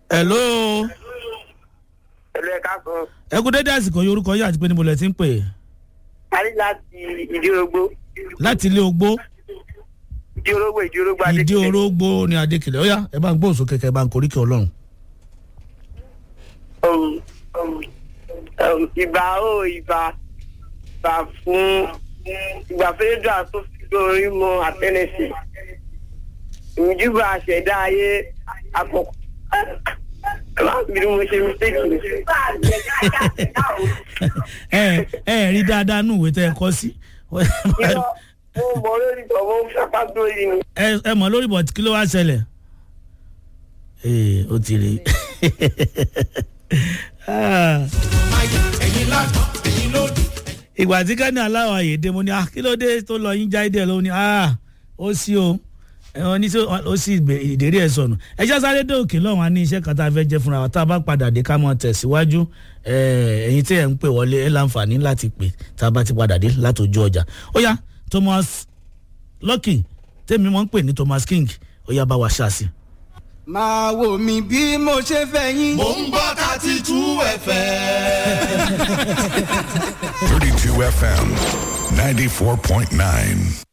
hello ẹ̀lú ẹ̀ka kan ẹ kú dédé àsìkò yìí orúkọ yìí àti pé níbo lẹ ti ń pè é parí láti ìdí orógbó láti ilé ogbó ìdí orógbó ìdí orógbó ìdí adékèké orógbó ní adékèlè ọyá ẹ bá ń gbóhùn sókè kẹ ẹ bá ń koríkẹ ọlọ́run. Um, um, um, ìbà ó ìbà ìbà fún ìgbà fẹ́ẹ́dà tó fi lórí mọ àtẹnẹsì ìmùjúbà àṣẹdá ayé àkọ́kọ́ ẹ má bínú mo ṣe mistake ni. ẹ ẹ rí dáadáa nù ìwé tẹ ẹ kọ sí irọ́ mo mọ lórí ìtọ́wọ́ sápá lórí ni. ẹ ẹ mọ lórí bọ̀ kí ló wá ṣẹlẹ̀ ee ó ti rí Ah. ìgbà tí kẹ́ni aláwọ̀ àyèdè mo ní ah kí ló dé tó lọ yín jáde ló ní ah ó sí o ẹ̀wọ̀n ní sí ó sì gbé ìdérí ẹ̀ sọnù ẹ jẹ́ sáré dé òkè lọ́wọ́n á ní iṣẹ́ kan tá a fẹ́ jẹ́ fúnra wa tá a bá padà dé ká mọ̀ tẹ̀síwájú ẹ̀, ẹ̀yin tí ẹ̀ ń pè wọlé ẹ̀ láǹfààní láti pè tá a bá ti padà dé látòjú ọjà ó yá Thomas Lucky tèmi mọ̀ ń pè ní Thomas King ó yá bá wa ṣáàṣì. máa wò mí bí mo ṣe fẹ́ yín. mò ń gbọ́ thirty two fm. 32 FM 94.9.